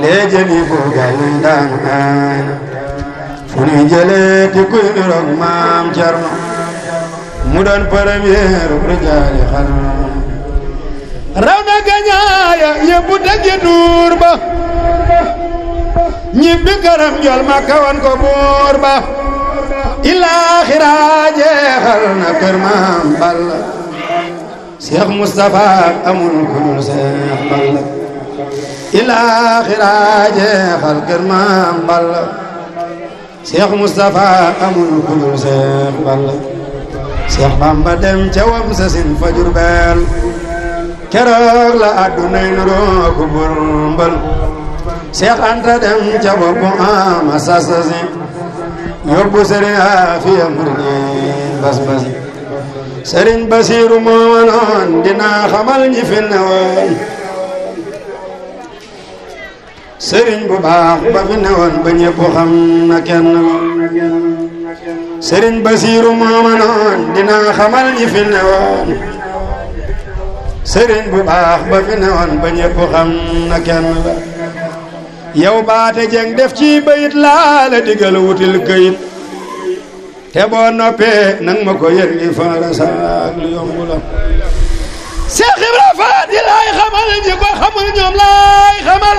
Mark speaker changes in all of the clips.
Speaker 1: léegi fu gal daan aan fu ñuy jëlee ti kuy niroog maam Cerno mu doon premier rijaali xarnu raw na gañaaya yëpp dëggi duur ba ñibbi këram jol ma kawan ko buur ba ilaaxira jeexal na kër maam Balla Cheikh Moustapha amul ku dul Cheikh Balla ilaaxira jeexal kër maam Balla Cheikh Moustapha amul ku dul Cheikh Balla Cheikh Bamba dem ca wam sa sin fa Jurbel keroog la addunay nuroo ku burmbal Cheikh Anta dem ca boppu ama sasasi yóbbu sëriñ Afiya murni bas bas sëriñ Basiiru moo noon dinaa xamal ñi fi newoon sëriñ bu baax ba fi newoon ba ñëpp xam na kenn sëriñ Basiiru moo noon dinaa xamal ñi fi newoon sëriñ bu baax ba fi newoon ba ñëpp xam na kenn la yow baate jeng def ci bayit laa la digal wutil këyit te boo noppee nang ma ko yër li faara saak lu yomb la Seex Ibra Faati laay xamal ñi ko xamul ñoom laay xamal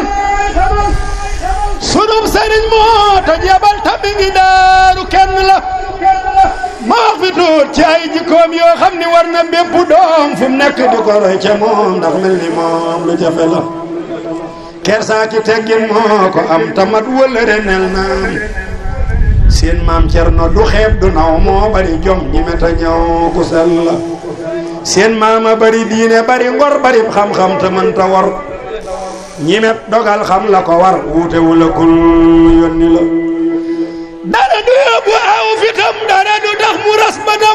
Speaker 1: sunub sëriñ moo ta jebal tammi ngi daaru kenn la ma wax fi tuut ci ay jikkoom yoo xam ni war na bépp doom fu mu nekk di ko roy ca moom ndax mel ni moom lu jafe la kersaa ki teggin moo ko am tamat wëllëre nel naam seen maam Cerno du xeeb du naw moo bari jom ñi meta ñëw ku sell la seen maama bari diine bari ngor bari xam-xam te mënta war ñi met dogal xam la ko war wuute wu la kul yónni la dara du yóbbu aw fitam dara du tax mu ras bëtam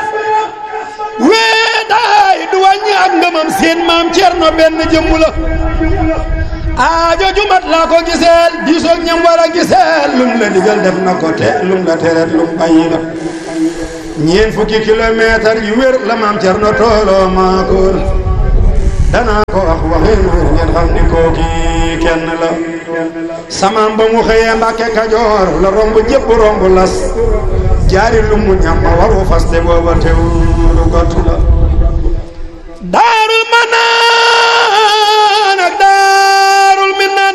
Speaker 1: weetaay du wàññi ak ngëmam seen maam Cerno benn jëmmu la aajo jumat laa ko giseel diisoog ñam war a giseel lum la digal def na ko te lum la teret lum bàyyi la ñeen fukki kilomètre yu wér la maam Cerno tooloo maa ko wër danaa ko wax waxin wér ngeen xam ni kooki kenn la samaam ba mu xëyee Mbàkke Kajoor la romb jëpp romb las jaari lu mu ñam ma waru faste booba tew lu gott la daarul manaan ak daarul minan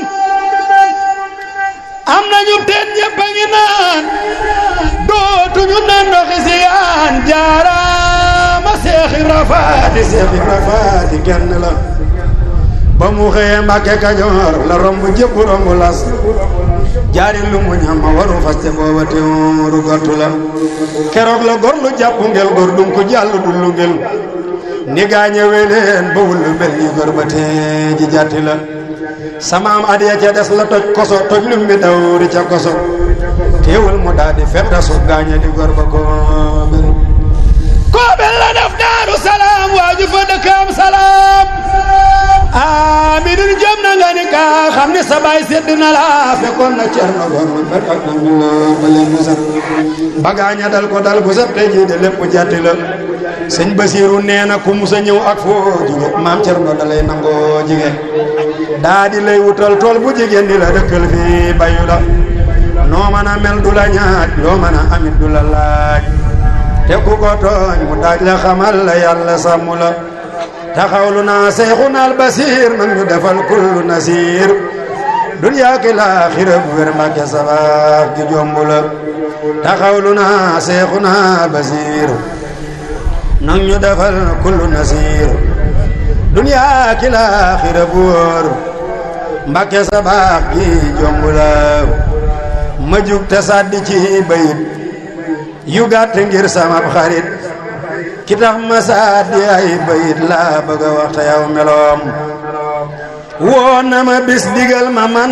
Speaker 1: am nañu teen ñëpp a ngi naan dootuñu naan ndoxi si yaan jaaraama Seex Ibra Faati Seex Ibra Faati kenn la ba mu xëyee Mbàkke Kajoor la romb jëpp romb las jaari lu mu ñam ma waru faste booba teewru gottu la keroog la gor lu jàpp ngel gor dum ko jàll du lu ngel ni gaañe weleen ba wullu mel ni gor ba tee ji jàtti la samaam adiya ca des la toj koso toj lum bi dawri ca koso teewul mu daal di fetta su gaañe di gor ba ko bel koobel la def daaru salaam waaju fa dëkkam salaam aminun jom na nga ni ka xam ni sa baay sedd na la fekkoon na cerno gor ba ak na mu ba leen mu set bagaaña dal ko dal bu set te ji de lépp jàtti la sëñ Basiiru nee na ku musa ñëw ak foo jóge maam cerno da lay nangoo jige daa di lay wutal tool bu jigéen di la dëkkal fii bayu la noo mën a mel du la ñaaj loo mën a amit du la laaj te ku ko tooñ mu daaj la xamal la yàlla sàmm la taxawlu naa seyxuna al basiir nag ñu defal kullu nasiir duniyaa ki laaxira bu wér mbàkke sabaax gi jomb la taxawlu naa seyxuna al basiir nag ñu defal kullu nasiir duniyaa ki laaxira bu wóor mbàkke sabaax gi jomb la ma jug te sàddi ci bayit yu gàtt ngir sama xarit ki tax ma sàddi ay bayit laa bëgg a wax te yow meloom woon na ma bis digal ma man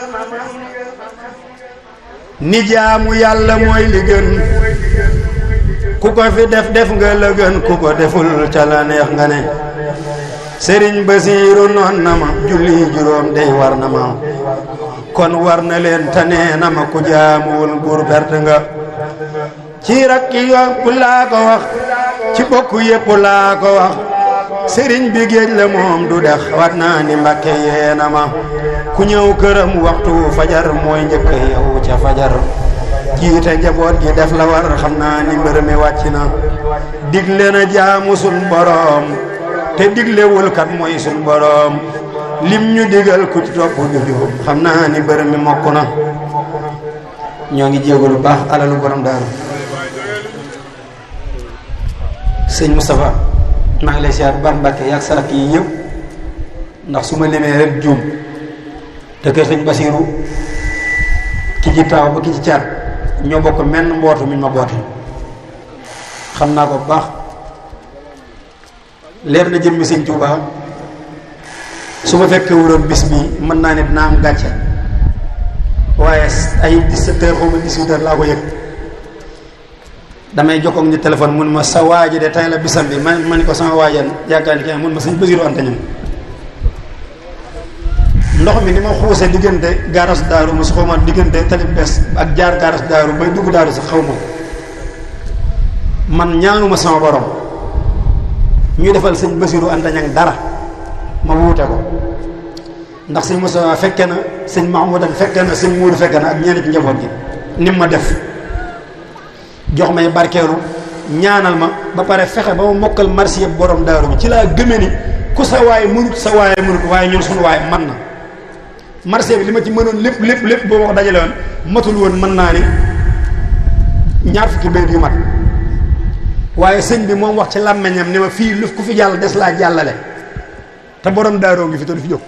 Speaker 1: ni jaamu yàlla mooy li gën ku ko fi def def nga la gën ku ko deful ca la neex nga ne sëriñ Basiiru noon na ma julli juróom dey war na ma kon war na leen te nee na ma ku jaamuwul buur perte nga ci rakki yëpp laa ko wax ci bokk yëpp laa ko wax sëriñ bi géej la moom du dex wat naa ni mbàkke yeena ma ku ñëw këram waxtu fajar mooy njëkk yow ca fajar jiite njaboot gi def la war xam naa ni mbër mi wàcc na digle na jaamu sun boroom te diglewul kat mooy sun boroom lim ñu digal ku ci topp du jub xam naa ni mbër mi mokk na ñoo ngi jégalu baax alalu borom daaru sëñ Moustapha maa ngi lay siyaar baax Mbàkke yaag sarak yi yëpp ndax su ma limee rek juum te kër sëñ Basiiru ki ci taaw ba ki ci caat ñoo bokk menn mbootu mi ma boote xam naa ko bu baax leer na jëmmi sëñ Tuubaa su ma fekkee wuroon bis bi mën naa ne dinaa am gàcce waaye ay 17 heures xaw ma 18 heures laa ko yëg damay jokkoog ni téléphone mun ma sa waaji de tey la bisam bi ma ma ni ko sama waajan yaakaar ni kenn mun ma sëñ Basiiru Anta ñam ndox mi ni ma xuuse diggante gaaras daaru ma su xaw ma diggante talib bes ak jaar gaaras daaru bay dugg daaru sax xaw ma man ñaanuma sama borom ñu defal sëñ Basiiru Anta ñang dara ma wuute ko ndax sëñ Moussa fekke na sëñ Mahmoudan fekke na sëñ Muudu fekke na ak ñenn ci njaboot gi ni ma def jox may barkeelu ñaanal ma ba pare fexe ba ma mokkal marché yëpp borom daaru bi ci laa gëme ni ku sa waay mënut sa waay mënut waaye ñun suñu waay man na marché bi li ma ci mënoon lépp lépp lépp boo ma ko dajale woon matul woon mën naa ni ñaar fukki béy yu mat waaye sëñ bi moom wax ci làmmeñam ni ma fii lu ku fi jàll des laa jàllale te borom daaroo ngi fi te du fi jóg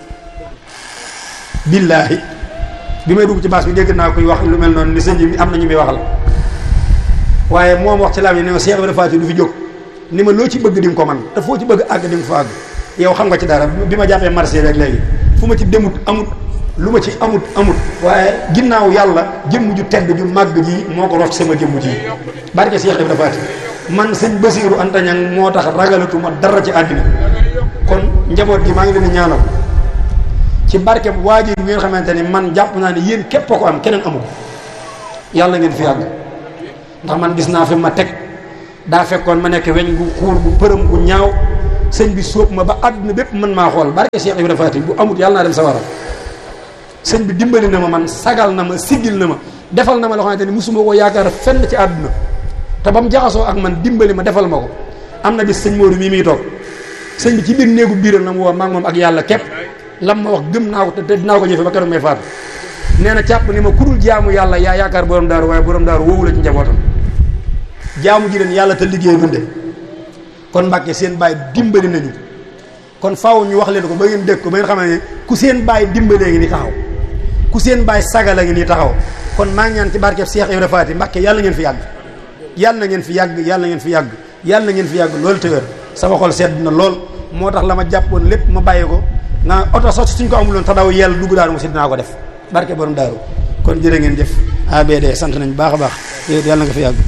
Speaker 1: billaahi bi may dugg ci baas bi dégg naa koy wax lu mel noonu ni sëñ bi am na ñu muy waxal waaye moom wax ci làmmeñ ni ma Cheikh Ibrahima Faty du fi jóg ni ma loo ci bëgg di nga ko man te foo ci bëgg àgg di nga fa àgg yow xam nga ci dara bi ma jàppee marché rek léegi fu ma ci demut amut lu ma ci amut amut waaye ginnaaw yàlla jëmm ju tedd ju màgg ji moo ko rof sama jëmm ji barke Cheikh Ibrahima Faty man sëñ Basiiru Anta Ñaŋ moo tax ragalatuma dara ci àddina kon njaboot gi maa ngi leen di ñaanal ci barke waajur bi ngeen xamante ni man jàpp naa ne yéen képp a ko am keneen amu ko yàlla ngeen fi yàgg ndax man gis naa fi ma teg daa fekkoon ma nekk weñ gu xuur gu përëm gu ñaaw sëñ bi sóob ma ba àdduna bépp mën maa xool barke Cheikh Ibrahima Faty bu amut yàlla naa dem sa wara sëñ bi dimbali na ma man sagal na ma siggil na ma defal na ma loo xamante ni musuma ko yaakaar fenn ci àdduna te ba mu jaxasoo ak man dimbali ma defal ma ko am na bis sëñ Modou mii muy toog sëñ bi ci biir néegu biiram na mu woo maa ngi moom ak yàlla képp lam ma wax gëm naa ko te dinaa ko jëfe ba keroog may faatu nee na càpp ni ma kudul jaamu yàlla yaa yaakaar borom daaru waaye borom daaru woowu la ci njabootam jaamu ji leen yàlla te liggéey dunde kon Mbàkke seen baay dimbali nañu kon faaw ñu wax leen ko ba ngeen dégg ko ba ngeen xam ne ku seen baay dimbalee ngi ni taxaw ku seen baay sagala ngi nii taxaw kon maa ngi ñaan ci barkeb Cheikh Ibrahima Faty Mbàkke yàlla ngeen fi yàgg yàlla na ngeen fi yàgg yàlla na ngeen fi yàgg yàlla na ngeen fi yàgg loolu te wér sama xol sedd na lool moo tax la ma jàppoon lépp ma bàyyi ko nga oto sax suñ ko amuloon te daw yàlla dugg daaru mu si dinaa ko def barke borom daaru kon jërë ngeen jëf ABD sant nañ baax a baax yàlla na nga fi yàgg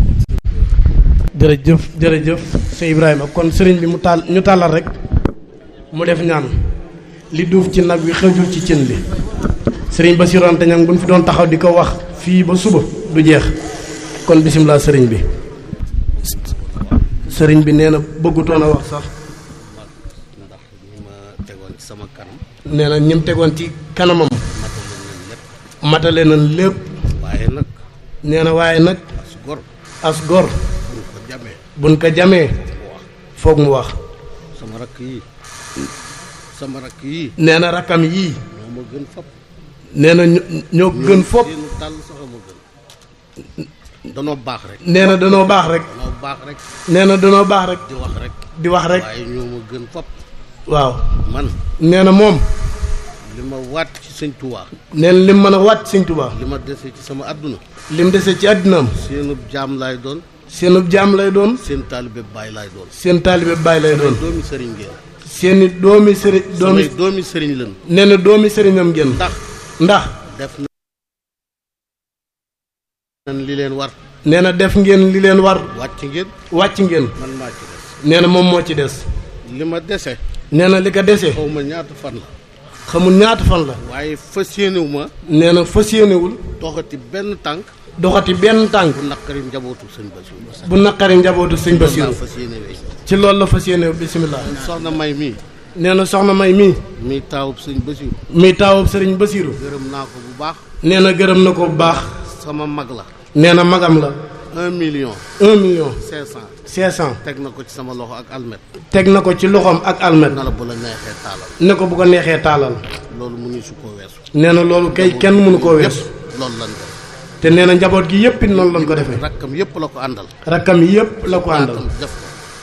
Speaker 2: jërëjëf jërëjëf sëñ Ibrahima kon sëriñ bi mu taal ñu tàllal rek mu def ñaan li duuf ci nag wi xëjul ci cin li sëriñ Bassirou Anta Niang bu ñu fi doon taxaw di ko wax fii ba suba du jeex kon bisimilah sëriñ bi sëriñ bi nee na bëggutoon a wax sax
Speaker 3: ndax ñi ma tegoon ci sama kanam
Speaker 2: nee na ñim tegoon ci kanamam
Speaker 3: matale nañ lépp
Speaker 2: matale nañ lépp
Speaker 3: waaye nag
Speaker 2: nee na waaye nag
Speaker 3: as gor
Speaker 2: as gor
Speaker 3: buñ ko jamee
Speaker 2: buñ ko jamee foog mu wax
Speaker 3: sama rakk yi sama rakk yi
Speaker 2: nee na rakkam yii
Speaker 3: ñoo ma gën fop
Speaker 2: nee na ño- ñoo gën fopp
Speaker 3: seenu tàll sax ma gën danoo baax rek
Speaker 2: nee na danoo baax rek
Speaker 3: danoo baax rek
Speaker 2: nee na danoo baax rek
Speaker 3: di wax rek
Speaker 2: di wax rek
Speaker 3: waaye ñoo ma gën fop
Speaker 2: waaw
Speaker 3: man
Speaker 2: nee na moom
Speaker 3: li ma waat ci sëñ Tuubaa
Speaker 2: nee na lim mën a wàcc sëñ Tuubaa
Speaker 3: li ma dese ci sama àdduna
Speaker 2: lim dese ci àddinaam
Speaker 3: seenub jaam laay doon
Speaker 2: seenub jaam lay doon
Speaker 3: seen taalibe baay laay doon
Speaker 2: seen taalibe baay lay doon
Speaker 3: doomi sëriñ ngeen
Speaker 2: seeni doomi sëriñ doomi
Speaker 3: samay doomi sëriñ lan
Speaker 2: nee na doomi sëriñam ngeen
Speaker 3: ndax
Speaker 2: ndax
Speaker 3: def nan li leen war
Speaker 2: nee na def ngeen li leen war
Speaker 3: wàcc ngeen
Speaker 2: wàcc ngeen
Speaker 3: man maa ci des
Speaker 2: nee na moom moo ci des
Speaker 3: li ma dese
Speaker 2: nee na li ko dese
Speaker 3: xaw ma ñaata fan la
Speaker 2: xamul ñaata fan la
Speaker 3: waaye fas yéenewu ma
Speaker 2: nee na fas yéenewul
Speaker 3: doxati benn tànk
Speaker 2: doxati benn tànk
Speaker 3: bu naqari njabootu sëñ Basiru
Speaker 2: bu naqari njabootu sëñ
Speaker 3: loolu laa
Speaker 2: Basiru
Speaker 3: fas yéene wey
Speaker 2: ci loolu la fas yéene bisimilah.
Speaker 3: soxna May mii
Speaker 2: nee na soxna May mii.
Speaker 3: mii taawub sëñ Basiru
Speaker 2: muy taawub sëriñ Basiiru.
Speaker 3: gërëm naa ko bu baax
Speaker 2: nee na gërëm na ko bu baax.
Speaker 3: sama mag la
Speaker 2: nee na magam la.
Speaker 3: un million
Speaker 2: un million.
Speaker 3: cinq cent
Speaker 2: cinq cent.
Speaker 3: teg na ko ci sama loxo ak almet
Speaker 2: teg na ko ci loxoom ak almet.
Speaker 3: na la bu la neexee taalal
Speaker 2: ne ko bu ko neexee taalal.
Speaker 3: loolu mu ñu su ko weesu
Speaker 2: nee na loolu kay kenn mënu koo weesu.
Speaker 3: yépp loolu lan def
Speaker 2: te nee na njaboot gi yëpp it noonu lañ ko defee.
Speaker 3: rakkam yépp la ko àndal
Speaker 2: rakkam yëpp la ko àndal.
Speaker 3: rakkam def ko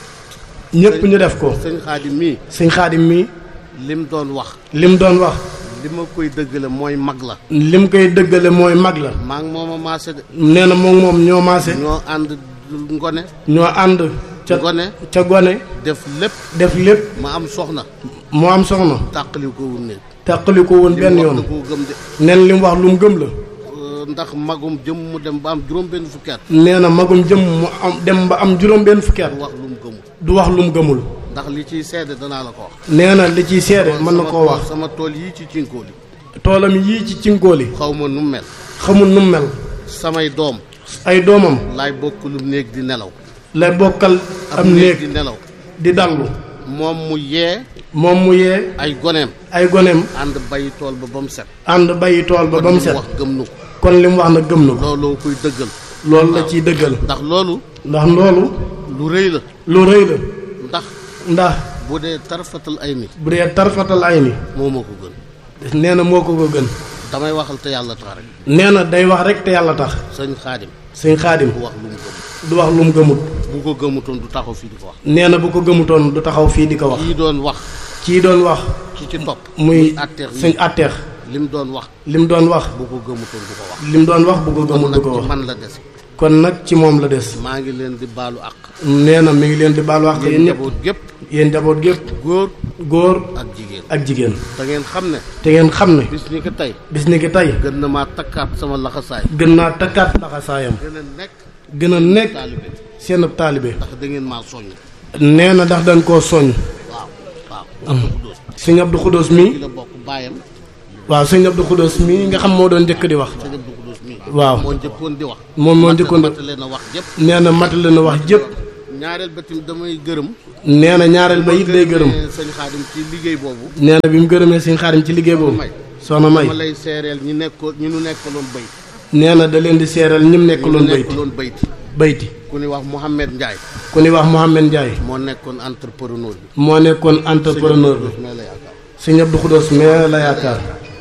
Speaker 2: ñëpp ñu def ko.
Speaker 3: sëñ Xaadim mii
Speaker 2: sëñ xaadim mii
Speaker 3: lim doon wax
Speaker 2: lim doon wax.
Speaker 3: li ma koy dëggale mooy mag la
Speaker 2: lim koy dëggale mooy mag la.
Speaker 3: maa ngi mooma maase de
Speaker 2: nee na moom moom ñoo maase.
Speaker 3: ñoo ànd ngone
Speaker 2: ñoo ànd. ca
Speaker 3: Gone.
Speaker 2: ca gone.
Speaker 3: def lépp
Speaker 2: def lépp
Speaker 3: ma am soxna
Speaker 2: mu am soxna.
Speaker 3: tàqali ko wu néeg
Speaker 2: tàqali ko woon benn
Speaker 3: li mu wax
Speaker 2: yoon.
Speaker 3: da koo gëm de
Speaker 2: neen li mu wax lu mu gëm la.
Speaker 3: Euh, ndax magum jëm mu dem ba am juróom benn fukki at
Speaker 2: nee na magum jëm mu am dem ba am juróom benn fukki at
Speaker 3: du wax lu mu gëmul
Speaker 2: du wax lu mu gëmul.
Speaker 3: ndax li ciy seede danaa la ko wax
Speaker 2: nee na li ciy seede mën na
Speaker 3: Sama
Speaker 2: koo
Speaker 3: tool-
Speaker 2: wax.
Speaker 3: sama tool yii ci cinkóoli
Speaker 2: toolam yii ci cinkóoli
Speaker 3: xaw ma nu mu mel
Speaker 2: xamul nu mu mel.
Speaker 3: samay doom
Speaker 2: ay doomam
Speaker 3: laay bokk lu néeg di nelaw
Speaker 2: lay bokkal am
Speaker 3: di
Speaker 2: néeg
Speaker 3: nelaw
Speaker 2: di dallu
Speaker 3: moom mu yee
Speaker 2: moom mu yee
Speaker 3: ay goneem
Speaker 2: ay goneem
Speaker 3: ànd bàyyi tool ba ba mu set
Speaker 2: ànd bàyyi tool ba ba mu
Speaker 3: kon li
Speaker 2: set
Speaker 3: wax gëm na ko
Speaker 2: kon li mu wax na gëm na ko
Speaker 3: looloo koy dëggal
Speaker 2: loolu la ciy dëggal
Speaker 3: ndax loolu
Speaker 2: ndax loolu
Speaker 3: lu rëy la
Speaker 2: lu rëy la
Speaker 3: ndax
Speaker 2: ndax
Speaker 3: bu dee tarfatal ay ni
Speaker 2: bu dee tarfatal ay ni
Speaker 3: moo ma ko gën
Speaker 2: nee na moo ko ko gën
Speaker 3: damay waxal te yàlla tax rek
Speaker 2: nee na day wax rek te yàlla tax
Speaker 3: sëñ xaadim
Speaker 2: sëñ xaadim
Speaker 3: bu wax lu mu gëm
Speaker 2: du wax lu mu gëmut
Speaker 3: bu ko gëmutoon du taxaw fii di ko wax
Speaker 2: nee na bu ko gëmutoon du taxaw fii di ko wax
Speaker 3: kii doon wax
Speaker 2: kii doon wax
Speaker 3: ki ci topp
Speaker 2: muy
Speaker 3: atteex
Speaker 2: sëñ atteex
Speaker 3: li mu doon wax
Speaker 2: li mu doon wax
Speaker 3: bu ko gëmutoon du ko wax
Speaker 2: li mu doon wax bu ko gëmut du
Speaker 3: nag
Speaker 2: ko
Speaker 3: ci
Speaker 2: wax
Speaker 3: man la des
Speaker 2: kon nag ci moom la des
Speaker 3: maa ngi leen di baalu àq
Speaker 2: nee na mi ngi leen di baal wax
Speaker 3: yéen
Speaker 2: yéen ñëpp
Speaker 3: njaboot gépp
Speaker 2: yéen njaboot gépp
Speaker 3: góor
Speaker 2: góor
Speaker 3: ak jigéen
Speaker 2: ak jigéen
Speaker 3: da ngeen xam ne
Speaker 2: te ngeen xam ne
Speaker 3: bis ni ko tey
Speaker 2: bis ni ki tey
Speaker 3: gën na maa takkaat sama laxasaay
Speaker 2: gën naa takkaat laxasaayam
Speaker 3: gën a nekk
Speaker 2: gën a nekk
Speaker 3: taalibe
Speaker 2: seen ab taalibe
Speaker 3: ndax da ngeen maa soññ
Speaker 2: nee na ndax dañ koo soññ
Speaker 3: waaw waaw Abdou Khoudous
Speaker 2: sëñ Abdou Khoudous
Speaker 3: ci
Speaker 2: mii
Speaker 3: la bokk baayam
Speaker 2: waaw sëñ Abdou Khoudous mii nga xam moo doon njëkk di wax
Speaker 3: sëñ Abdou Khoudous mii
Speaker 2: waaw
Speaker 3: moo njëkkoon di wax
Speaker 2: moom moo njëkkoon di-
Speaker 3: matale na wax jëpp
Speaker 2: nee na matale na wax jëpp
Speaker 3: ñaareel ba tamit damay gërëm
Speaker 2: nee na ñaareel ba it day gërëm
Speaker 3: gërëmee sëñ Xaadim ci liggéey boobu
Speaker 2: nee na bi mu gërëmee sëñ xaarim ci liggéey boobu
Speaker 3: may
Speaker 2: soxna may
Speaker 3: dama lay seereel ñi nekkoon ñi nu nekkaloon bayt
Speaker 2: nee na da leen di seeral ñim
Speaker 3: ñi nu
Speaker 2: nekkaloon bayti
Speaker 3: nekkaloon bayti
Speaker 2: bayti
Speaker 3: ku ni wax Mouhamed Ndiaye
Speaker 2: ku ni wax Mouhamed Ndiaye
Speaker 3: moo nekkoon entrepreneur bi
Speaker 2: moo nekkoon entrepreneur bi
Speaker 3: mais la yaakaar
Speaker 2: sëñ Abdou Khoudous mais la yaakaar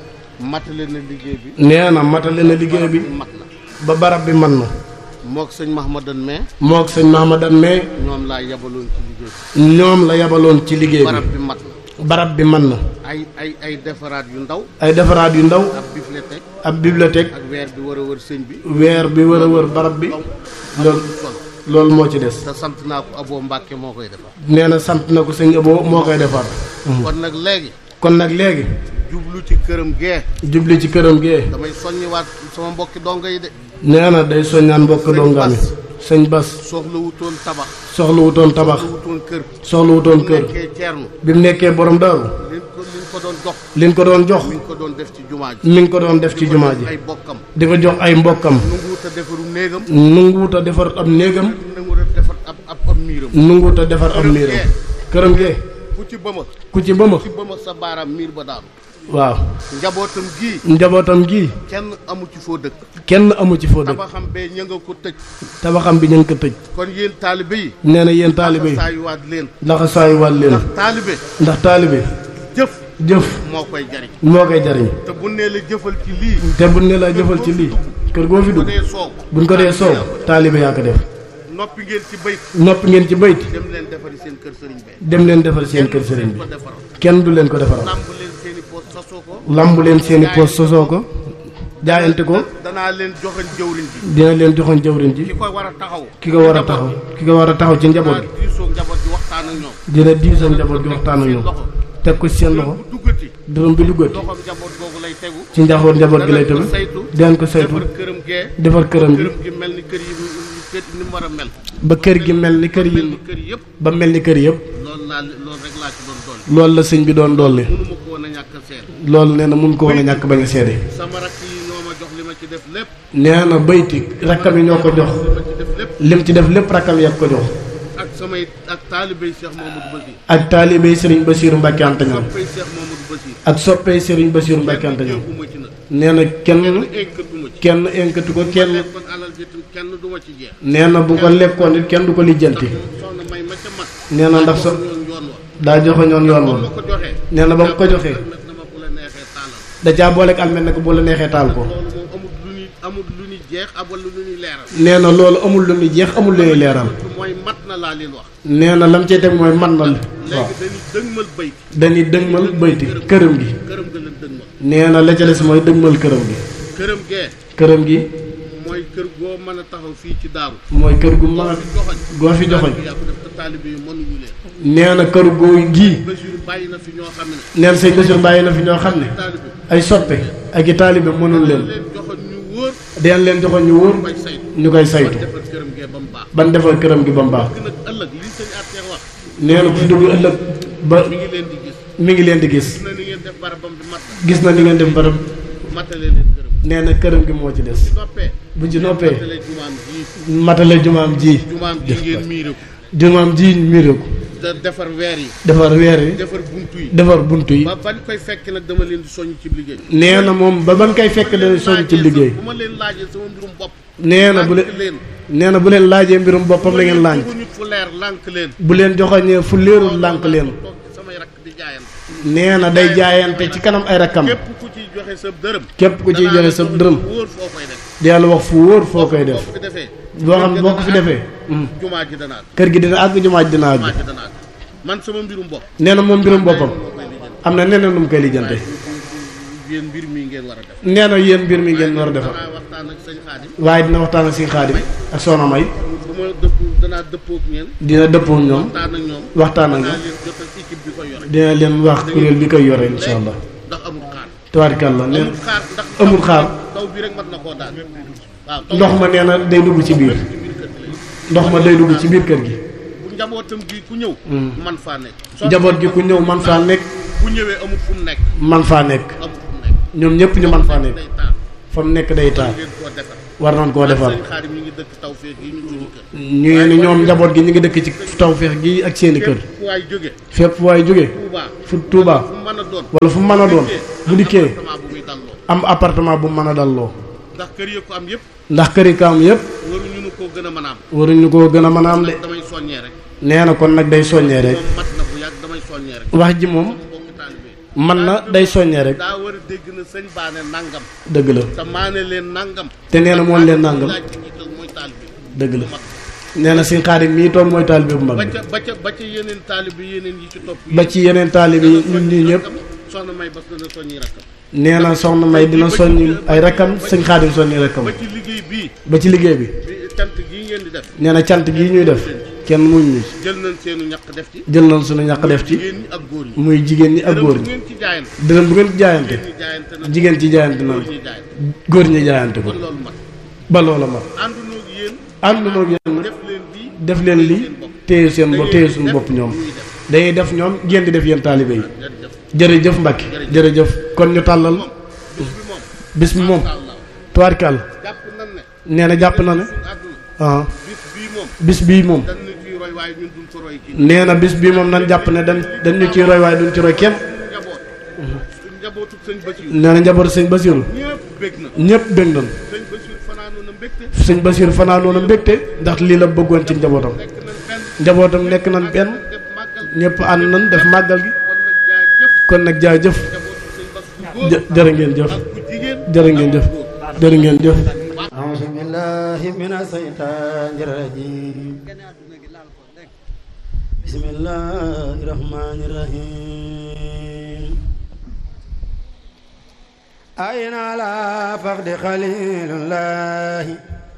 Speaker 3: matale na liggéey bi
Speaker 2: nee na matale na liggéey bi
Speaker 3: mat na
Speaker 2: ba barab bi man na
Speaker 3: mook sëñ Mahamadan mais
Speaker 2: moog sëñ Mahamadan mais
Speaker 3: ñoom laa yabaloon ci liggéey
Speaker 2: ñoom la yabaloon ci liggéey
Speaker 3: bi barab
Speaker 2: bi
Speaker 3: bi mat na
Speaker 2: barab bi man na
Speaker 3: ay ay ay defaraat yu ndaw
Speaker 2: ay defaraat yu ndaw
Speaker 3: ab bibliothèque
Speaker 2: ab bibliothèque
Speaker 3: ak weer bi war a wër sëñ bi
Speaker 2: weer bi wër a wër barab bi loolu
Speaker 3: solo
Speaker 2: loolu moo ci des
Speaker 3: te sant naa ko Abo Mbàkke moo koy defar
Speaker 2: nee na sant na ko sëñ Abo moo koy defar
Speaker 3: kon nag léegi
Speaker 2: kon nag léegi
Speaker 3: jublu ci këram gee
Speaker 2: jubli ci këram gee
Speaker 3: damay soññiwaat sama mbokki dongo yi de
Speaker 2: nee na day soññaan mbokk dongaami sëñ Bas
Speaker 3: soxla wutoon tabax
Speaker 2: soxla wutoon tabax
Speaker 3: soxla wutoon kër
Speaker 2: soxla wutoon kër
Speaker 3: nekkee ceernu
Speaker 2: bi mu nekkee borom daaru
Speaker 3: liñ ko liñ ko doon jox
Speaker 2: liñ ko doon jox
Speaker 3: mi ngi ko doon def ci jumaa ji
Speaker 2: mi ngi ko doon def ci jumaa ji
Speaker 3: ay bokkam
Speaker 2: di ko jox ay mbokkam
Speaker 3: nanguwut a defaru néegam
Speaker 2: nunguwut a defar ab néegam
Speaker 3: nanguwut a defar ab ab ab miiram
Speaker 2: nunguwut a defar ab miiram këram gee
Speaker 3: ku ci bëma
Speaker 2: ku ci ba ma
Speaker 3: ci bëma sa baaraam miir ba daanu
Speaker 2: waaw
Speaker 3: njabootam gii
Speaker 2: njabootam gii
Speaker 3: kenn amu ci foo dëkk
Speaker 2: kenn amu ci foo dëkk
Speaker 3: tabaxam bee ña nga ko tëj
Speaker 2: tabaxam bi ñu ngi ko tëj
Speaker 3: kon yéen taalibe yi
Speaker 2: nee na yéen taalibe yi
Speaker 3: saa yu waat leen
Speaker 2: laxa saayu wàll leen
Speaker 3: ndax taalibe
Speaker 2: ndax taalibe
Speaker 3: jëf
Speaker 2: jëf
Speaker 3: moo koy jariñ
Speaker 2: moo koy jariñ
Speaker 3: te bu nee la jëfal ci lii
Speaker 2: te buñ ne la jëfal ci lii kër goo fi
Speaker 3: bu
Speaker 2: dugg
Speaker 3: dee soow
Speaker 2: buñ ko dee soow taalibe yaa ko def
Speaker 3: noppi ngeen ci bayt
Speaker 2: noppi ngeen ci bayti
Speaker 3: dem leen defari seen kër sëriñ bee
Speaker 2: dem leen defal seen kër sëriñ bi
Speaker 3: ko defaral
Speaker 2: kenn du leen ko defaral
Speaker 3: làmb leen seeni poos sasoo ko
Speaker 2: lamb leen seeni poos sosoo ko jaayante ko
Speaker 3: danaa leen joxañ jëwriñ ji
Speaker 2: dina leen joxoon jawriñ ji
Speaker 3: ki ko war a taxaw
Speaker 2: ki ko war a taxaw ki ko war a taxaw ci njaboot
Speaker 3: danaa
Speaker 2: gi
Speaker 3: diisoo njaboot gi waxtaan ak ñoom
Speaker 2: dina diisoo njaboot gi waxtaan ak ñoom teg ko ci seen loxo
Speaker 3: bu duggati
Speaker 2: dërëm bi duggati
Speaker 3: loxoom njaboot googu lay tegu
Speaker 2: ci njaboot njaboot gi lay
Speaker 3: danañ
Speaker 2: tëb
Speaker 3: ko saytu
Speaker 2: dinañ ko saytu
Speaker 3: defar këram gee
Speaker 2: defar këram gi
Speaker 3: këram gi mel ni kër yi kër ni mu war a mel
Speaker 2: ba kër gi mel ni kër
Speaker 3: mel ni
Speaker 2: yi
Speaker 3: kër yëpp
Speaker 2: ba mel ni kër yëpp
Speaker 3: loolu laa loolu rek laa ci doon doon
Speaker 2: loolu la sëñ bi doon dolli
Speaker 3: mënu ma ko woon a ñàkk a seet
Speaker 2: loolu nee na mun ko woon a ñàkk bañ a seede
Speaker 3: sama rakk yi ñoo ma jox li ma ci def lépp
Speaker 2: nee na bayti rakkam yi ñoo ko jox
Speaker 3: li ma ci def lépp
Speaker 2: lim ci def lépp rakkam yàgg ko jox
Speaker 3: ak sama samay ak taalibey Cheikh Mamadou Basir
Speaker 2: ak taalibey sëriñ Basiiru Mbàkke Anta ñoom
Speaker 3: soppey Cheikh Mamadou Basir
Speaker 2: ak soppey sëriñ Basiiru Mbàkke Anta ñoom
Speaker 3: yëguma ci nag
Speaker 2: nee na kenn
Speaker 3: kenn énkatuma ci
Speaker 2: kenn enkatu ko kenn
Speaker 3: kon alal ji tam kenn du ma ci jeex
Speaker 2: nee na bu ko lekkoon it kenn du ko lijjanti
Speaker 3: soxna may ma ca mag
Speaker 2: nee na ndax so
Speaker 3: yoon yoon wa
Speaker 2: daa joxe ñoon yoon
Speaker 3: ba
Speaker 2: woon
Speaker 3: ma ko joxee
Speaker 2: nee na ba mu ko joxee
Speaker 3: nag dama ko la neexee taalal
Speaker 2: da caa booleeg almet ne ko bu la neexee taal ko
Speaker 3: loolu moom amul lu ñuy amul lu ñuy jeex amul lu ñuy leeral
Speaker 2: nee na loolu amul lu muy jeex amul lu ñuy leeral
Speaker 3: mooy mat na laa leen wax
Speaker 2: nee na lam cey teg mooy man na waaw
Speaker 3: léegi dañuy dëgmal bayt
Speaker 2: dañuy dëgmal bayti këram gi
Speaker 3: këram ga leen dëgmal
Speaker 2: nee na la ca des mooy dëgmal këram gi
Speaker 3: këram gee
Speaker 2: këram gi
Speaker 3: mooy kër goo mën a taxaw fii ci daaru
Speaker 2: mooy kër gu mag
Speaker 3: joxoñ
Speaker 2: goo fi joxoñ
Speaker 3: yaa ko def te taalibe yi mënuñu leen
Speaker 2: nee na kër goo gii
Speaker 3: Basiru bàyyi na fi ñoo xam ne
Speaker 2: nee na sëñ Basiru bàyyi na fi ñoo xam ne
Speaker 3: taalibe
Speaker 2: ay soppe ak i taalibe mënul leen
Speaker 3: leen joxoñ ñu wóor
Speaker 2: deen leen joxoon ñu wóor
Speaker 3: koy saytu
Speaker 2: ñu koy saytu
Speaker 3: defar këram gee ba mu baax
Speaker 2: ban defar këram gi ba mu baax
Speaker 3: gi nag ëllëg li sëñ Ateex wax
Speaker 2: nee na ku fi dugg ëllëg ba
Speaker 3: mi ngi leen di gis
Speaker 2: mi ngi leen di gis
Speaker 3: gis na ni ngeen def barabam bi mat na
Speaker 2: gis na ni ngeen def barab
Speaker 3: matale leen këram
Speaker 2: nee na këram gi moo ci des
Speaker 3: ci noppee
Speaker 2: bu ci noppee
Speaker 3: matale jumaam ji
Speaker 2: matale jumaam ji
Speaker 3: jumaam ji ngeen miire ko
Speaker 2: jumaam ji miire ko
Speaker 3: te defar weer yi
Speaker 2: defar weer yi
Speaker 3: defar buntu yi
Speaker 2: defar bunt yi
Speaker 3: ba bañ koy fekk nag dama leen di soññ ci liggéey
Speaker 2: nee na moom ba ban koy fekk da soñ ci liggéey
Speaker 3: bu ma leen laajee sama mbirum bopp
Speaker 2: nee na bu leen
Speaker 3: lànk leen
Speaker 2: nee na bu leen laajee mbirum boppam la ngeen laaj
Speaker 3: ñu fu leer lànk leen
Speaker 2: bu leen joxoñee fu léerul lànk leen
Speaker 3: toog ci samay rakk di jaayante
Speaker 2: nee na day jaayante ci kanam ay rakkam
Speaker 3: képp ku ciy joxe sa dërëm
Speaker 2: képp ku ciy joxe sa dërëm
Speaker 3: wóor foo koy def
Speaker 2: yàlla wax fu wóor foo koy def
Speaker 3: boo ko fi defee
Speaker 2: boo xam boo ko fi defee
Speaker 3: jumaa ji danaa
Speaker 2: kër gi dina àgg jumaa ji dina àgg
Speaker 3: jumaa ji danaa man sama mbirum bopp
Speaker 2: nee na moom mbirum boppam
Speaker 3: moo koy lijjanti
Speaker 2: am na neneen nu mu koy lijjante
Speaker 3: yéen mbir mi ngeen war a def
Speaker 2: nee na yéen mbir mi ngeen war a defar
Speaker 3: danaa waxtaan ak sëñ Xaadim
Speaker 2: waaye dina waxtaan ak si xaadim ak soxna may
Speaker 3: bu ma dëpp danaa dëppook ñeen
Speaker 2: dina dëppoo ñoom
Speaker 3: waxtaan ak ñoom
Speaker 2: waxtaan ak
Speaker 3: danaa
Speaker 2: ñoom
Speaker 3: leen jotal équipe bi koy yore
Speaker 2: dina leen wax kuréel bi koy yore insha allah
Speaker 3: ndax amul xaar
Speaker 2: tabaarkalla nee
Speaker 3: amul xaar ndax
Speaker 2: amul xaar
Speaker 3: taw bi rek mat na koo daal waaw taw
Speaker 2: ndox ma nee na day dugg ci biir
Speaker 3: ci biir kër gi
Speaker 2: ndox ma day dugg ci biir kër gi
Speaker 3: bu njabootam gi ku ñëw man faa nekk soo
Speaker 2: njaboot gi ku ñëw man faa nekk
Speaker 3: bu ñëwee amul fu mu nekk
Speaker 2: man faa nekk
Speaker 3: amul fu mu nekk
Speaker 2: ñoom ñëpp ñu man faa nekk
Speaker 3: day taal
Speaker 2: fa mu nekk day taal
Speaker 3: ngeen koo defar
Speaker 2: war nañ koo defar
Speaker 3: sëñ Xaadim ñu ngi dëkk taw feex yi ñu suñu kër
Speaker 2: ñu ni ñoom njaboot gi ñu ngi dëkk ci tawféex gi ak seeni kër
Speaker 3: fu waay jóge
Speaker 2: fépp waaye jóge
Speaker 3: Touba
Speaker 2: fu Touba
Speaker 3: fu mën a doon
Speaker 2: wala fu mën a doon bu dikkee
Speaker 3: appartement bu muy dalloo
Speaker 2: am appartement bu mën a dalloo
Speaker 3: ndax kër yi ko am yëpp
Speaker 2: ndax këri kaam yëpp
Speaker 3: waruñu nu koo gën a mën a am
Speaker 2: waruñu koo gën a mën a am de
Speaker 3: damay soññee rek
Speaker 2: nee na kon nag day soññee rek
Speaker 3: moom mat na bu yàgg damay soññee rek
Speaker 2: wax ji moom
Speaker 3: mbokki taalibe yi
Speaker 2: man na day soññee rek
Speaker 3: daa war a dégg na sëñ baane nangam
Speaker 2: dëgg la
Speaker 3: te maane leen nangam
Speaker 2: te nee na moom leen nangam
Speaker 3: laaj ci jiital mooy taalibe
Speaker 2: dëgg la nee na si xaadim mii toog mooy taalibe bu mag
Speaker 3: ba
Speaker 2: bi
Speaker 3: ca ba ca ba ca yeneen taalibe yeneen yi ci topp
Speaker 2: ba ci yeneen taalibe yi ñun ñii ñëpp
Speaker 3: soxna may bas dana soññi rakkam
Speaker 2: nee na soxna may dina soññi ay rakkam sëñ xaadim soññi rakkam
Speaker 3: ba ci liggéey bii
Speaker 2: ba ci liggéey bi
Speaker 3: bi cant gii ngeen di def
Speaker 2: nee na cant gii ñuy def kenn muñ ñu ci
Speaker 3: jël nañ seenu ñaq def ci
Speaker 2: jël nañ suñu ñàkk def ci
Speaker 3: jigéen ñi ak góor ñi
Speaker 2: muy jigéen ñi ak góor
Speaker 3: bu
Speaker 2: ñi
Speaker 3: ngeen ci jaayante
Speaker 2: dërëm bu ngeen ci jaayante
Speaker 3: ñi jaayante na
Speaker 2: jigéen ci jaayante na
Speaker 3: góor ñi jaayante
Speaker 2: góor ñi jaayante ko
Speaker 3: kon loolu mat
Speaker 2: ba loola ma
Speaker 3: àndunoo ak yéen
Speaker 2: ànd noog yéen
Speaker 3: def leen lii
Speaker 2: def leen li téye seen bopp téye suñu bopp ñoom dañuy def ñoom ngeen di def yéen taalibe yi
Speaker 3: jërëjëf
Speaker 2: jërëjëf Mbacke jërëjëf kon ñu tàllal
Speaker 3: bis bi moom
Speaker 2: bis bi moom
Speaker 3: Allah
Speaker 2: tubaarkàll
Speaker 3: jàpp nan ne
Speaker 2: nee na jàpp na ne
Speaker 3: suñu àdduna
Speaker 2: ah
Speaker 3: bis bii moom
Speaker 2: bis bii moom
Speaker 3: dañ na ciy roy waaye ñun duñ ko roy kii
Speaker 2: nee na bis bii moom nan jàpp ne dañ dañ ñu ciy roy waaye duñ ci roy kenn
Speaker 3: njaboot suñ njabootu sëñ Basiru
Speaker 2: nee na njaboot sëñ Basiru
Speaker 3: ñëpp bég na
Speaker 2: ñëpp bég nañ
Speaker 3: sëñ Basiru fanaanoon na mbégte
Speaker 2: sëñ Basiru fanaanoon a mbégte ndax lii la bëggoon ci njabootam
Speaker 3: nekk nañ benn
Speaker 2: njabootam nekk nañ benn
Speaker 3: def màggal
Speaker 2: ñëpp ànd nañ def màggal gi
Speaker 3: kon nag jaay jëf
Speaker 2: kon nag jaajëf
Speaker 3: njabootu sëñ Bas bu góor
Speaker 2: jë jërë ngeen jëf
Speaker 3: ak bu jigéen
Speaker 2: jërë ngeen jëf jërë ngeen jëf
Speaker 1: أعوذ بالله من الشيطان الرجيم بسم الله الرحمن الرحيم أين على فقد خليل الله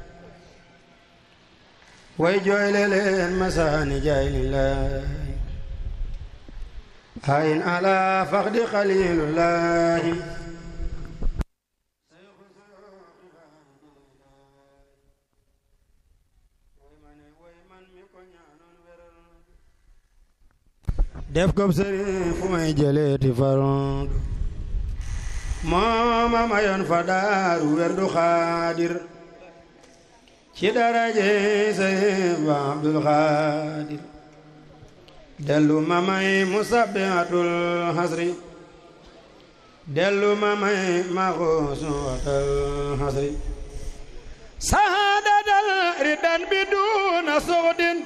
Speaker 1: ويجعل للمسان جايل الله أين على فقد خليل الله def ko sëriñ fu may jëleeti faroon mooma mayoon fa daaru werdu xaadir ci daraje sëriñ ba abdul xaadir dellu ma may musabbihatul hasri dellu ma may maxuusuwatal hasri sahaadatal ridan bi duna suxdin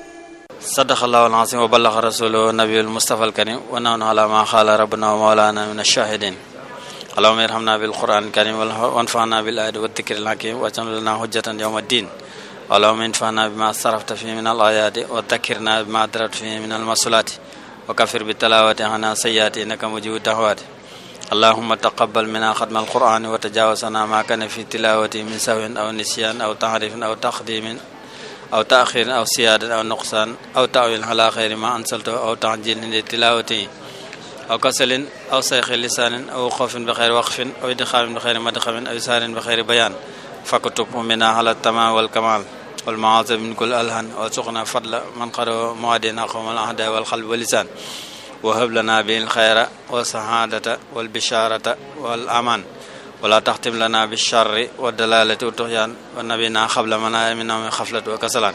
Speaker 4: sadaqallahu alazim wa ballaxa rasuluhu nabiyul mustafa alkarim wa nahnu ala ma xaala rabbuna wa mawlana min ashahidin allahumma irhamna bil quran karim wanfa'na bil ayati wa dhikri al hakim wa ja'al lana hujjatan yawma ddin اللهم انفعنا بما صرفت فيه من الآيات وذكرنا بما درت فيه من المسؤولات وكفر بالتلاوة عنا سيئات إنك مجيب الدعوات اللهم تقبل منا ختم القرآن وتجاوزنا ما كان في تلاوته من سهو أو نسيان أو تعريف أو تقديم أو تأخير أو سيادة أو نقصان أو تأويل على خير ما أنزلته أو تعجيل لتلاوته أو كسل أو سيخ لسان أو خوف بخير وقف أو إدخام بخير مدخم أو سار بخير بيان فكتب منا على التمام والكمال والمعاذ من كل ألهن وارزقنا فضل من قرأ موادنا قوم الأعداء والقلب واللسان وهب لنا به الخير والسعادة والبشارة والأمان ولا تختم لنا بالشر والدلالة والطغيان ونبينا قبل منا منا من خفلة وكسلان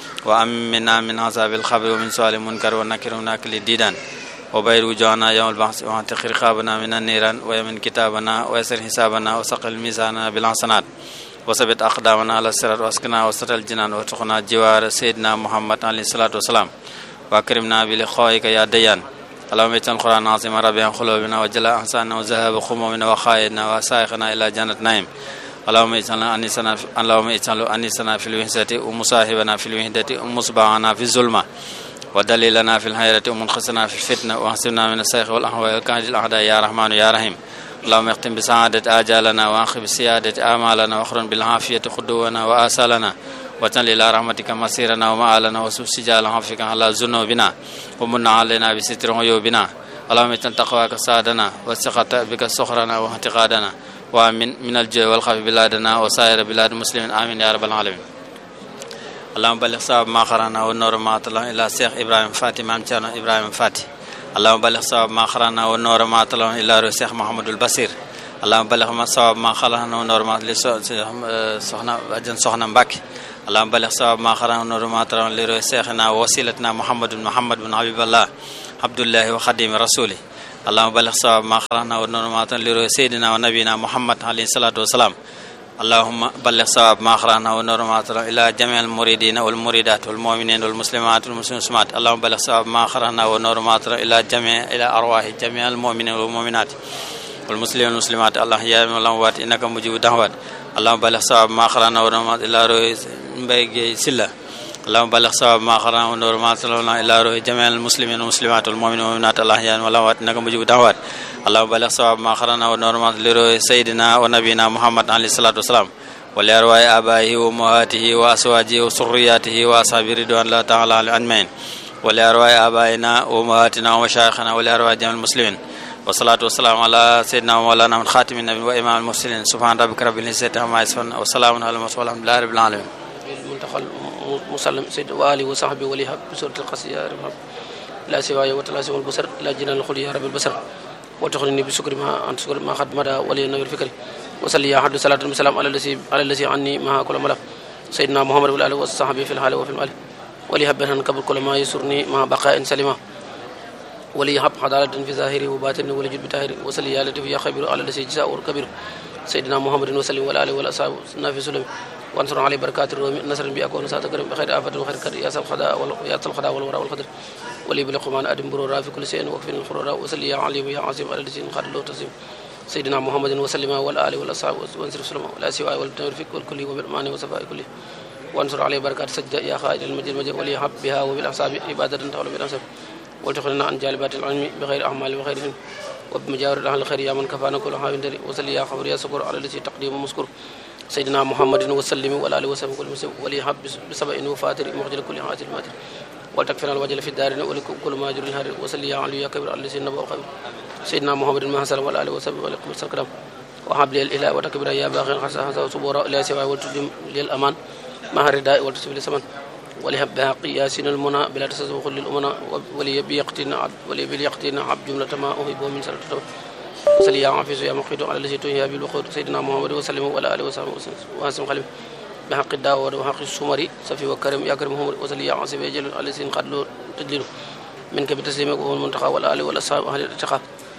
Speaker 4: وأمنا من عذاب الخبر ومن سؤال المنكر والنكر وناكل الديدان وبير وجوهنا يوم البحث واعتق رقابنا من النيران ويمن كتابنا ويسر حسابنا وسقل ميزاننا بالحسنات وثبت أقدامنا على الصراط واسكنا وسط الجنان وارزقنا جوار سيدنا محمد عليه الصلاة والسلام وأكرمنا بلقائك يا ديان اللهم اجعل القرآن العظيم ربيع قلوبنا وجلاء أحساننا وذهاب خمومنا وخائدنا وسائقنا إلى جنة نعيم اللهم اجعل أنيسنا اللهم اجعل أنيسنا في الوحدة ومصاحبنا في الوحدة ومصباحنا في الظلمة ودليلنا في الحيرة ومنخسنا في الفتنة واحسبنا من السيخ والأهواء والكاد الأعداء يا رحمن يا رحيم اللهم اختم بسعادة آجالنا وأخي بسيادة آمالنا واخرن بالعافية خدونا وآسالنا وجعل إلى رحمتك مسيرنا ومآلنا وسب سجال عفوك على ذنوبنا ومن علينا بستر عيوبنا اللهم اجعل تقواك سادنا والثقة بك سخرنا واعتقادنا ومن من الجوع والخوف بلادنا وسائر بلاد المسلمين آمين يا رب العالمين اللهم بلغ صواب ما قرانا والنور ما طلع إلى الشيخ إبراهيم فاتي مام إبراهيم فاتي اللهم بلغ صواب ما قرانا والنور ما طلع إلى الشيخ محمد البصير اللهم بلغ ما صواب ما خلقنا والنور ما سخنا أجن سخنا مبكي اللهم بلغ صواب ما قرانا والنور ما طلع إلى شيخنا ووسيلتنا محمد بن محمد بن حبيب الله عبد الله وخديم رسوله اللهم بلغ صواب ما قرانا والنور ما طلع إلى سيدنا ونبينا محمد عليه الصلاة والسلام اللهم بلغ صواب ما قرانا والنور ما طلع إلى جميع المريدين والمريدات والمؤمنين والمسلمات والمسلمات اللهم بلغ صواب ما قرانا والنور ما طلع إلى جميع إلى أرواح جميع المؤمنين والمؤمنات والمسلمين والمسلمات الله يا والأموات إنك مجيب الدعوات اللهم بلغ صواب ما قرانا والنور ما إلى روح مبيجي سلة اللهم بلغ صواب ما قرانا والنور ما طلع إلى روح جميع المسلمين والمسلمات والمؤمنين والمؤمنات الله يا والأموات إنك مجيب الدعوات اللهم بلغ صواب ما قرانا والنور ما لروح سيدنا ونبينا محمد عليه الصلاة والسلام ولأرواح آبائه وأمهاته وأزواجه وذرياته وأصحابه رضوان الله تعالى عليهم أجمعين ولأرواح آبائنا وأمهاتنا ومشايخنا ولأرواح جميع المسلمين والصلاة والسلام على سيدنا ومولانا من خاتم النبي وإمام المرسلين سبحان ربك رب العزة عما يصفون وسلام على المرسلين والحمد لله رب العالمين
Speaker 5: المنتقى المسلم سيد وآله وصحبه وليها بسورة القصيدة يا رب لا سواي وتلاسم البصر لا جنان الخلي يا رب البصر وتخلني بشكر ما أنت شكر ما خد مدى ولي النبي الفكري وصلي يا حد صلاة والسلام على الذي على الذي عني ما كل ملا سيدنا محمد والآله والصحابة في الحال وفي المال ولي هب قبل كل ما يسرني مع بقاء سلمة ولي هب عدالة في ظاهري وباطني ولي جد بتاهري وصلي يا لطيف يا خبير على الذي جزاء كبير سيدنا محمد وسلم والآله والأصحاب نافي سلم وانصر علي بركات الرومي نصر بأكون سات كريم بخير آفة وخير كر يا سب خدا يا سب خدا والورى والقدر ولي بلقمان أدم برورا في كل شيء وقف الخرورا وصلي يا عليم يا عظيم على الذي خد له تسليم سيدنا محمد وسلم والآل والأصحاب وانصر سلم ولا سوى والتوفيق والكل وبالأمان وصفاء كله وانصر عليه بركات سجدة يا خالد المجد المجد ولي حب بها وبالأصحاب عبادة تولى بالأنساب وتخلنا عن جالبات العلم بغير أعمال وخير فهم وبمجاور أهل الخير يا من كفانا كل حاوين دري وصلي يا خبر يا سكر على الذي تقديم ومسكر سيدنا محمد وسلم وعلى آله وسلم كل مسلم ولي حب بسبع وفاتر مخجل كل عاتل ماتر ولتكفنا الوجل في الدارين ولكم كل ما يجري الهار وصلي يا علي يا كبير على الذي نبأ خبر سيدنا محمد ما حسن وعلى آله وسلم ولكم السلام وحب لي الإله وتكبر يا باغي حسن حسن وصبورا لا سوى والتدم للأمان مع الرداء والتسبيل السمن ولهب بها قياسنا المنى بلا تسوق للأمنا ولي بيقتنا عبد ولي بيقتنا عبد جملة ما أهب من سنة وصلي يا عافيس يا مقيت على الذي تنهي بالوقود سيدنا محمد وسلم وعلى آله وصحبه وسلم خليم بحق الدعوة وحق السمري سفي وكرم يا كرم محمد وصلي يا عاصم يجل على الذي قد له تجلل منك بتسليمك وهو المنتقى والآل والأصحاب أهل الاتقاء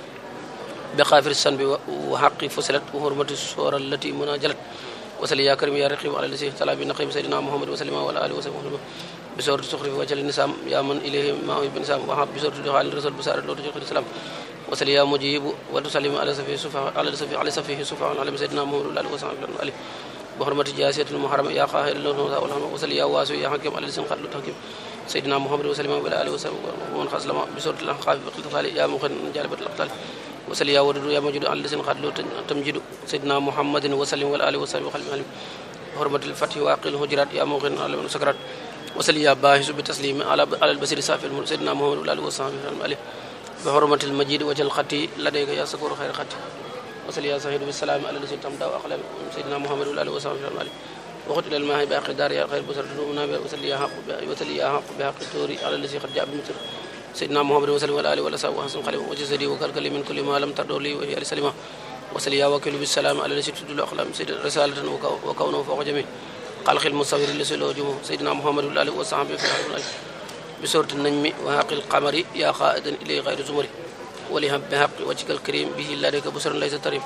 Speaker 5: بقافر السنب وحق فصلت وحرمة السورة التي مناجلت وسل يا كريم يا رقيب على الذي طلع بنقيم سيدنا محمد وسلم وعلى آله وسلم بسورة سخر في وجه النسام يا من إليه ما هو بنسام وحب بسورة دخال الرسول بسارة لو تجيك السلام وسل يا مجيب وتسلم على سفيه سفا على سفيه على سفيه سفا على سيدنا محمد وعلى آله وسلم عليه بحرمة جاسية المحرم يا قاهر الله والهم وسل يا واسع يا حكيم على لسان قتل التحكيم سيدنا محمد وسلم وعلى آله وسلم ومن خاص لما بسورة الأحقاف بقلت يا مخن جالبة الأقتال وسل يا ودود يا مجد على لسان قتل تمجد سيدنا محمد وسلم وعلى آله وسلم وخلف علم بحرمة الفتح واقل الهجرات يا مخن على من سكرات وسل يا باهس بتسليم على على البصير صافي سيدنا محمد وعلى آله وسلم عليه بحرمة المجيد وجه الخطي لديك يا سكور خير خطي وصل يا صهيد بالسلام على الذي تمدى واقلم سيدنا محمد وعلى اله وصحبه عليه وقت الى الماء باقي دار يا خير بصر دنوبنا وصل يا حق وصل يا حق بحق التوري على الذي قد جاء بمثل سيدنا محمد وسلم وعلى اله ولا سوى حسن قلم وجسدي وكالكل من كل ما لم تردوا لي وهي لسلمه وصل يا وكيل بالسلام على الذي تدل اقلام سيد رساله وكونه فوق جميع خلق المصور الذي له جمه سيدنا محمد وعلى اله وصحبه في العالم بسوره النجم وحق القمر يا قائدا اليه غير زمري ولهم بحق وجهك الكريم به لديك بصر ليس تريم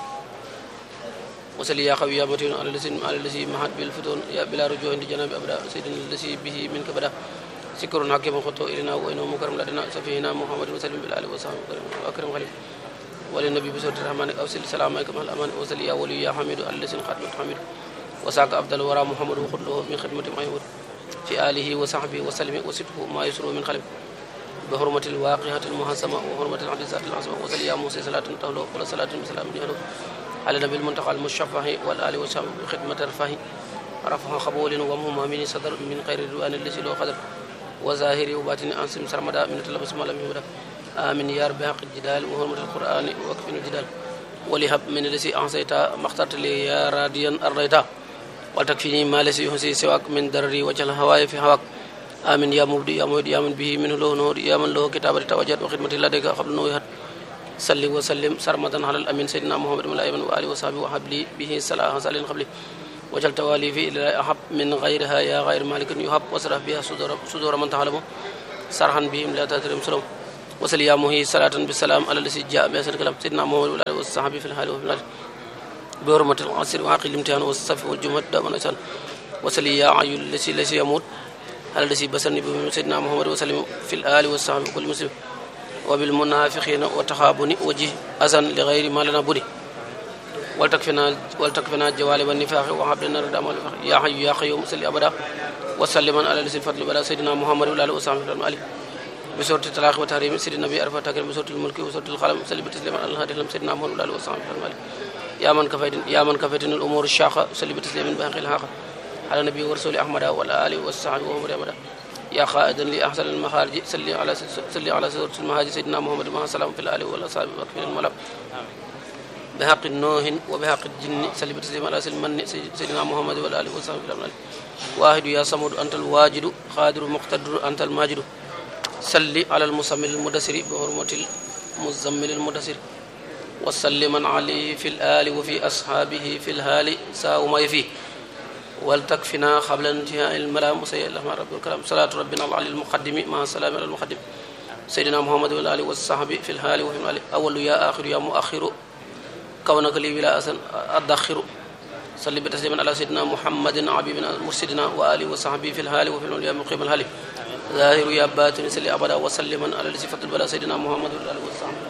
Speaker 5: وسلي يا خوي يا متين على الذي على الذي مهد بالفتون يا بلا رجوع عند جناب ابدا سيدنا الذي به منك بدا سكر حكيم خطو الينا وانه مكرم لدينا سفينا محمد وسلم بالال وصحبه واكرم خليل وللنبي بسوره الرحمن اوصل سلامك مع الامان وسلي يا ولي يا حميد على الذي قد حميد وساق عبد الورى محمد وخذ من خدمه ما يود في اله وصحبه وسلم وسبه ما يسر من خلف بحرمة الواقعة المحسمة وحرمة الحديثات العظمى وصلي يا موسى صلاة تهلو ولا صلاة بسلام يهلو على النبي المنتقى المشفع والآل وصحبه بخدمة رفاه رفع قبول ومهما من صدر من خير الرؤان الذي له قدر وظاهر وباطن أنسم سرمدا من تلبس ما لم يهدى آمين يا رب حق الجدال وحرمة القرآن وكفن الجدال ولهب من الذي أحصيت ما اخترت لي يا راديا أرضيتا ولتكفيني ما ليس يحصي سواك من درري وجه الهواء في هواك آمين يا مبدي يا مهدي يا من به منه له نور يا من له كتابة توجد وخدمة لديك قبل نويهت صلي وسلم سرمدا على الأمين سيدنا محمد وعلى وآله وصحبه وحب لي به صلاح سال قبلي وجل توالي في إلى أحب من غيرها يا غير مالك يحب وسرح بها صدور, صدور من تعلمه سرحا بهم لا تترم سلام وصل يا مهي صلاة بالسلام على الذي جاء بأسر الكلام سيدنا محمد وعلى وصحبه في الحال وفي الحال بحرمة العصر وعقل الامتحان والصف والجمعة دائما وسلم وصل يا عيو الذي ليس يموت على الذي بسرني به سيدنا محمد وسلم في الآل والصحب وكل مسلم وبالمنافقين وتخابني وجه أذن لغير ما لنا بني ولتكفنا ولتكفنا الجوال والنفاق وهب لنا الردى والنفاق يا حي يا قيوم صل أبدا وسلم على الذي الفضل بلا سيدنا محمد وعلى آله وصحبه وسلم بسورة الطلاق وتحريم سيدنا النبي عرفة تكرم بسورة الملك وسورة القلم سلم تسليما على الهادي سيدنا محمد وعلى آله وصحبه وسلم يا من كفيت يا من كفيتنا الأمور الشاقة سلم تسليما بحق الحق على النبي ورسول أحمد وعلى آله وصحبه وسلم يا خائدا لأحسن المخارج صلي على صلي على سورة المهاجر سيدنا محمد مع السلام في الآل والأصحاب وكفر الملك بحق النوح وبحق الجن صلي بتسليم على سلمان سيدنا محمد والآل وصحبه وسلم واحد يا صمد أنت الواجد قادر مقتدر أنت الماجد صلي على المسمل المدسر بحرمة المزمل المدسر وسلم عليه في الآل وفي أصحابه في الهال ساو ما يفيه ولتكفنا قبل انتهاء الملام وسيء الله رب الكرام صلاة ربنا العلي المقدم مع السلام على المقدم سيدنا محمد والآل والصحب في الحال وفي المال أول يا آخر يا مؤخر كونك لي بلا أسن أدخر صلي بتسليما على سيدنا محمد عبيبنا مرشدنا وآله وصحبه في الحال وفي المال يا مقيم الحال ظاهر يا باطن صلي أبدا وسلما على صفة البلاء سيدنا محمد والآل والصحب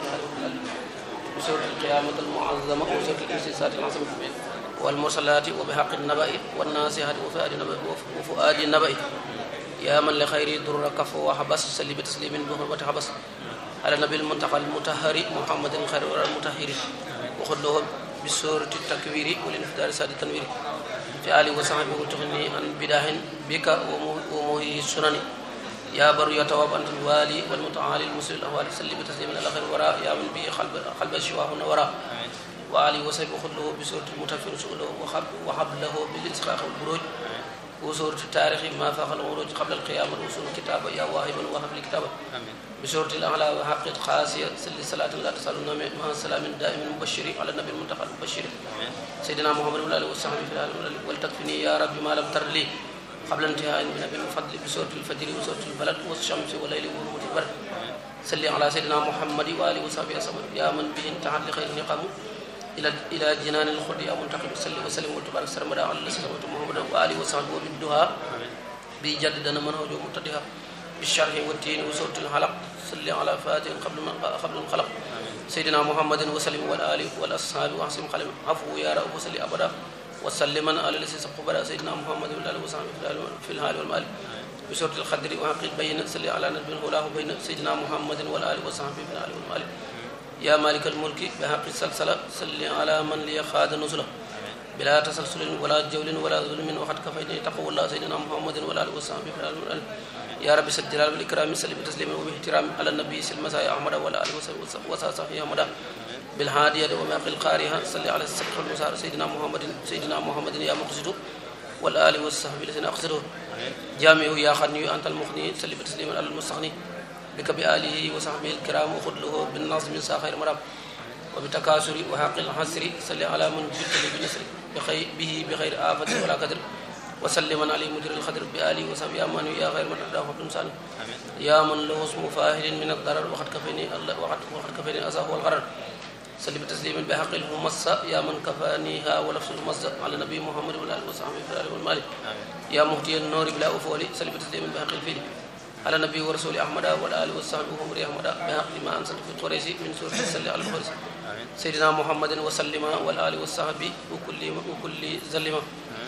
Speaker 5: بسورة القيامة المعظمة وسورة الاستساءة العظيمة والمرسلات وبحق النبأ والناسحات وفؤاد النبأ وفؤاد النبأ يا من لخير در كف وحبس سلي بتسليم بحرمة حبس على النبي المنتقى المطهر محمد خير المطهر وخذ له بسورة التكوير والانفدار ساد التنوير في آله وصحبه وتغني عن بداه بك ومهي السنن يا بر يتواب أنت الوالي والمتعالي المسلم الأهوال سلي بتسليم على خير وراء يا من به قلب قلب الشواه وراء وعلي وسيف خذ له بسورة المتفر سؤله وحب وحب له بالانسخاق والبروج وسورة التاريخ ما فاق العروج قبل القيامة وصول الكتاب يا واهبا وهب لي كتابا بسورة الأعلى وحق قاسية سل صلاة لا تسألنا مع السلام دائم المبشر على النبي المنتقى المبشر سيدنا محمد وعلى آله وصحبه في العالم ولتكفني يا رب ما لم تر لي قبل انتهاء من نبي الفضل بسورة الفجر وسورة البلد والشمس والليل ورمة البرد salli ala sayyidina muhammadi wa alihi wa sahbihi asama ya man bihi intahat li khayri niqamu ila ila jinani al-khuldi ya muntaqim salli wa sallim wa tabarak sarmada ala sayyidina muhammad wa alihi wa sahbihi wa bidduha bi jaddana man hawju mutadiha بالشرح والتين وسورة الحلق صل على فاتح قبل من قبل الخلق سيدنا محمد وسلم والآل والأصحاب وأحسن قلم عفو يا رب وسل أبدا وسلم على الذي سبق بلا سيدنا محمد والآل وصحبه في الحال والمال بسورة الخدر وحقيق بين صل على نبي هلاه بين سيدنا محمد والآل وصحبه في الحال والمال يا مالك الملك بحق السلسلة صل على من لي خاد نزله بلا تسلسل ولا جول ولا ظلم وقد كفيني تقوى الله سيدنا محمد والآل وصحبه في الحال والمال يا رب سد جلال والإكرام سلم تسليما وباحترام على النبي سلم مسايا أحمد وعلى آله وصحبه وصحبه أحمد بالهادية وما قل قارها صلى على السبق المسار سيدنا محمد سيدنا محمد يا مقصد والآل والصحب الذين أقصده جامع يا خني أنت المغني سلم تسليما على المستغني بك بآله وصحبه الكرام وخذ له بالنظم من خير مرام وبتكاثر وحق الحسر صلى على من جبت لي بنسر بخير به بخير آفة ولا قدر وسلم عليه مدير الخدر بآله وصحبه يا من يا خير من أداه حب إنسان يا من له اسم فاهل من الضرر وقد كفيني الله وقد وقد كفيني أذاه والغرر سلم تسليما بحق الممسى يا من كفانيها ولفظ الممسى على نبي محمد وعلى آله وصحبه في الآله والمال يا مهدي النور بلا أفول سلم تسليما بحق الفيل على النبي ورسول أحمد والآل والصحبه وهم أحمد بحق ما أنزل في القريش من سورة السل على القريش سيدنا محمد وسلم والآل والصحبه وكل وكل زلمه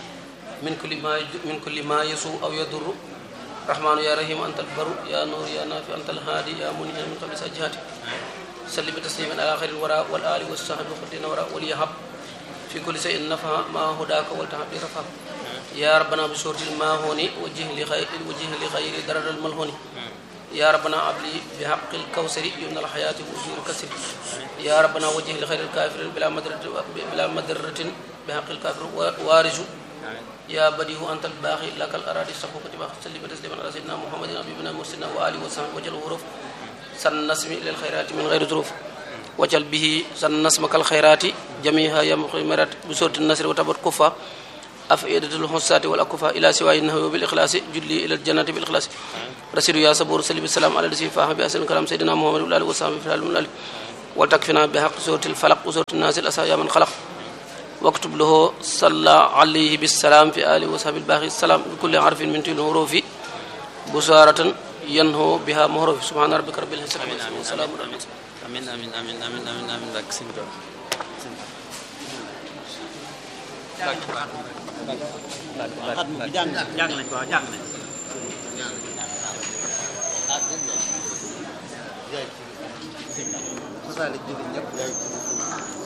Speaker 5: من كل ما من كل ما يسوء او يضر رحمن يا رحيم انت البر يا نور يا نافع انت الهادي يا منير من قبل سجهات سلم تسليما على خير الوراء والآل والصحب وخدنا وراء وليهب في كل شيء نفع ما هداك والتهب رفع يا ربنا بسورة الماهون وجه لخير وجه لخير درر الملهون يا ربنا أبلي بحق الكوثر يمن الحياة وجه الكسر يا ربنا وجه لخير الكافر بلا مدرة بلا مدرة بحق الكافر وارج يا بديه أنت الباقي لك الأراضي الصفوف تبا سلم تسليما على سيدنا محمد نبينا مرسلنا وآله وصحبه وجل الغروف سن نسمي إلى الخيرات من غير ظروف وجل به سن نسمك الخيرات جميعها يا مخيمرات بسورة النصر وتبر كفا أفئدة الحسات والأكفا إلى سواء النهو بالإخلاص جلي إلى الجنة بالإخلاص رسول يا صبور سلم السلام على الذي فاهم بأسن كلام سيدنا محمد وآله وصحبه في العالم والآله وتكفنا بحق سورة الفلق وسورة الناس الأسى يا من خلق واكتب له صلى عليه بالسلام في آله وصحبه الباقي السلام بكل حرف من تلك الحروف بشارة ينهو بها مهروف سبحان ربك رب العزة عما يصفون وسلام على المرسلين
Speaker 4: amin amin amin amin amin amin bak sëñ Tuubaa
Speaker 3: xat mu bi jàng jàng nañ ko waaw jàng nañ Masalik jóge ñëpp